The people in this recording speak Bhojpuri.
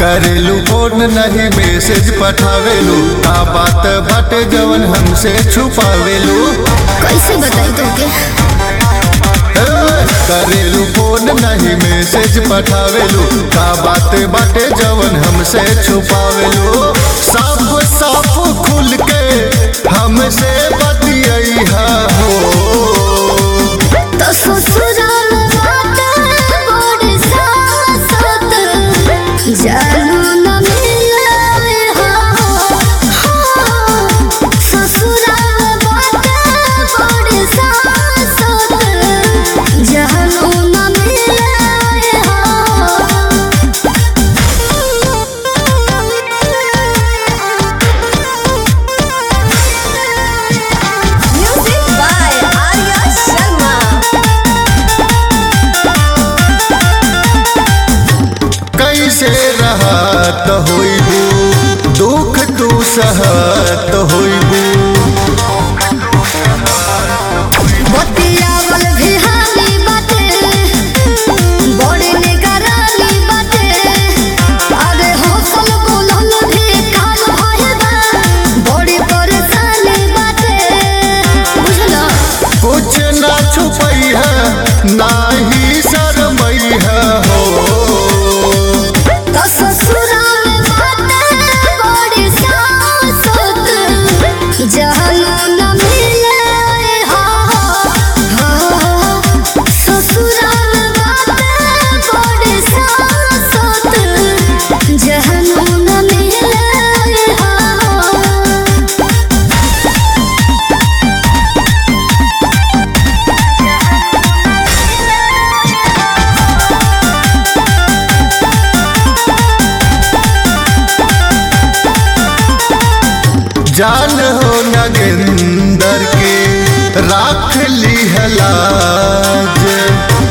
करेलू फोन नहीं मैसेज पठावेलू का बात बाटे जवन हमसे छुपावेलू कैसे बताई तुमके ए, करेलू फोन नहीं मैसेज पठावेलू का बात बाटे जवन हमसे छुपावेलू साफ साफ खुल के हमसे बतिया हो तो ससुराल बाटे बड़ी सासत जानू न मिले हो ससुराल बाटे बड़ी सासत जानू न मिले Music by Arya Sharma. कैसे रहत होइबू दुख तू सहत होइबू बतियावल भी हाली बाटे बड़े निगरानी बाटे अरे हौसल बोलल भी काल भइल बा बड़ी परेशानी बाटे बुझलो कुछ ना छुपई है नाही शरमई है हो तो ससुराल बाटे बड़ी सासत जहन न मिले हो ससुराल बाटे बड़ी सासत जहन न मिले हो जान हो नगेंदर के राख ली है लाज